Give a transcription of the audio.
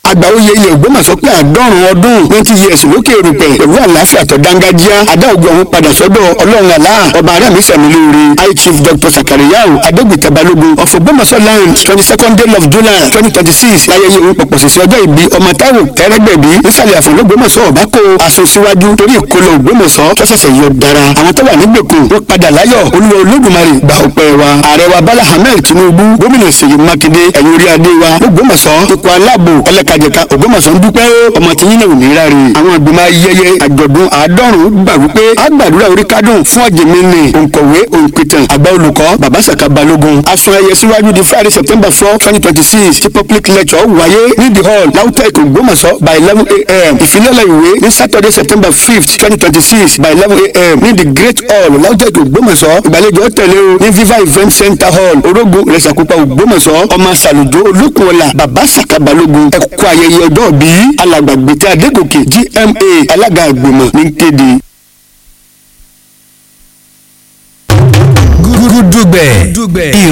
àgbáwòye ilẹ̀ ògbómọ̀ṣọ́ pé àádọ́rùn ọdún twenty years lókè erùpẹ̀ pẹ̀lú àlàáfíà tó dángájíá adá ògùn ọ̀hún padà sọ́dọ̀ ọlọ́run àlá ọba aráàmì sàmìlóore high chief dr sakariyau adégbìtà balógun of ògbómọ̀ṣọ́ land twenty second day of july twenty twenty six láyẹyẹ òun pọ̀pọ̀ sísè ọjọ́ ìbí ọmọ táwọn tẹ́rẹ́gbẹ̀bí nísàlẹ̀ àfọ̀n ògbómọ̀ṣọ́ ọ̀bá kó aṣọ síwájú torí ìkólọ ògbómọ̀ṣọ́ tó ṣẹ̀ṣẹ̀ yọ dára àwọn tó wà nígbèkùn wọ́n padà láyọ̀ olúwa olódùmarè gba ọpẹ́ wa ààrẹ wa bala ahmed tinubu gómìnà ṣèyí mákindé ẹ̀yìn orí adé wa ògbómọ̀ṣọ́ ikọ̀ aláàbò ọlẹ́kajẹ̀ka ògbómọ̀ṣọ́ ń dúpẹ́ ọmọ tí yín náà ò ní ráre àwọn ìgbìmọ̀ ayẹyẹ àjọ̀dún àádọ́rùn-ún gbà wípé a gbàdúrà orí kádùn fún ọ̀jẹ̀mẹ́ni òǹkọ̀wé òǹpìtàn àgbà olùkọ́ bàbá sàkà balógun aṣọ ẹyẹ síwájú di friday september four twenty twenty six tí public lecture wáyé ní the hall lautech ògbómọ̀ṣọ́ by eleven a.m. ìfilọ́lẹ̀ ìwé ní saturday september fifth twenty twenty six by eleven a.m. ní the great hall lautech ògbómọ̀ṣọ́ ìgbàlejò tẹ̀lé o ní viva event center hall orogun rẹ̀sàkópa ògbómọ̀ṣọ́ ọmọ sàlùjọ olókùnọ̀là bàbá sàkà balógun ẹ̀kọ́ ayẹyẹ ọjọ́ bíi alàgbàgbètè adégòkè gma alága ìgbìmọ̀ ní kéde. gúdúgbẹ̀